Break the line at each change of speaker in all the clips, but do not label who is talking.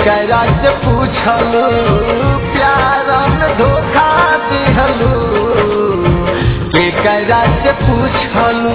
एकरा से पूछलू प्यार में धोखा दिहलू एकरा से पूछलू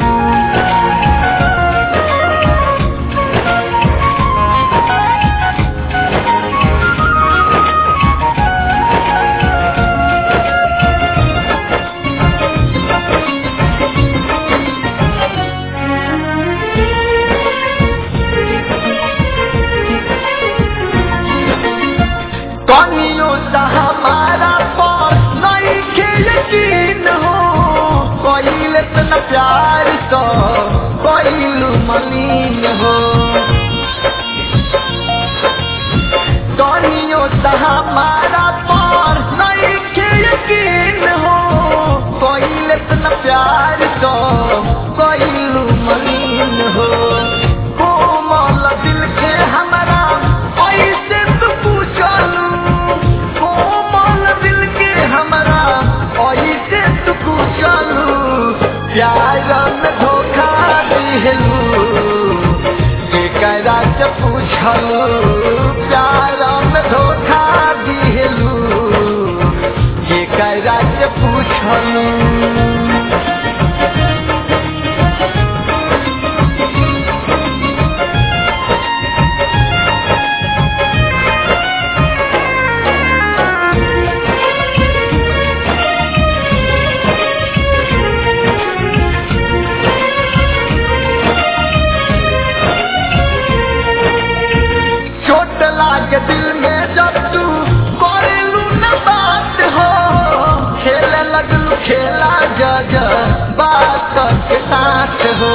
कनियो सा हमारा पर नहीं के यकीन हो कोइल इतना प्यार तो कोइल मलिन हो कनियो सा हमारा पर नहीं के यकीन हो कोइल इतना प्यार तो कोइल मलिन हो कोमल दिल के हमारा ऐसे तो पूछलू कोमल दिल के हमारा ऐसे तो पूछलू प्यार में धोखा दिहलू एकरा से पूछलू प्यार में धोखा दिहलू एकरा से पूछलू चोट लागे दिल में जब तू करेलू न बात हो खेले लगलू खेला जज बात के साथ हो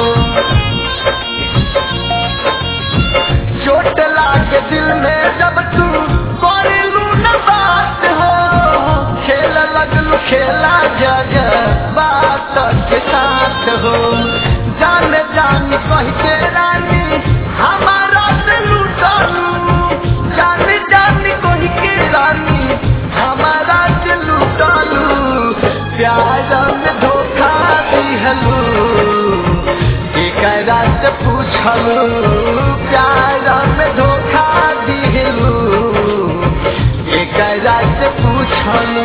चोट लागे दिल में जब तू करेलू न बात हो खेले लगलू खेला जज बात के साथ हो जान जान कह के रानी हमारा से लूटलू जान जान कह के रानी हमारा से लूटलू प्यार में धोखा दिहलू एकरा से पूछलू प्यार में धोखा दिहलू एकरा से पूछलू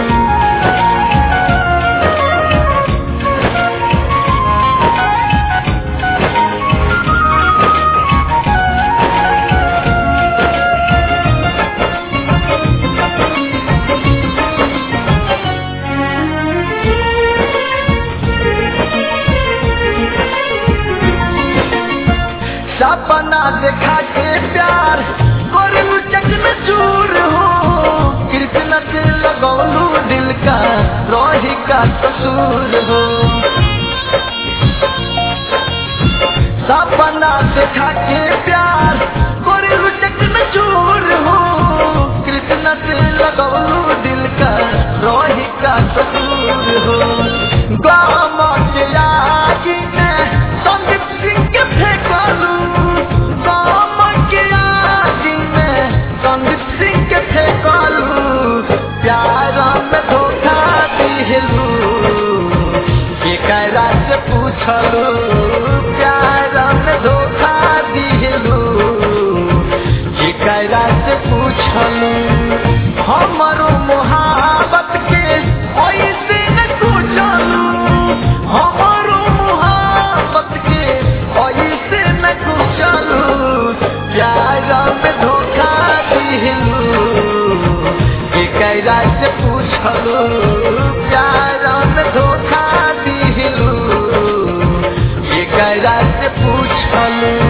सपना देखा के प्यार करू चकन चूर हो कृष्ण से लगौलू दिल का रोही का कसूर हो सपना देखा के प्यार करू चकन चूर हो कृष्ण से लगौलू दिल का रोही का कसूर हो गाम के आगे में संदीप सिंह के फेंकलू गाम के आगे में संदीप सिंह के फेंकलू प्यार में धोखा दिहलू एकरा से पूछलू प्यार में धोखा दिहलू एकरा से पूछलू हमरो मोहब्बत के ऐसे न पूछलू हमरो मोहब्बत के ऐसे न पूछलू प्यार में धोखा दिहलू एकरा से पूछलू प्यार में धोखा दिहलू एकरा से पूछलू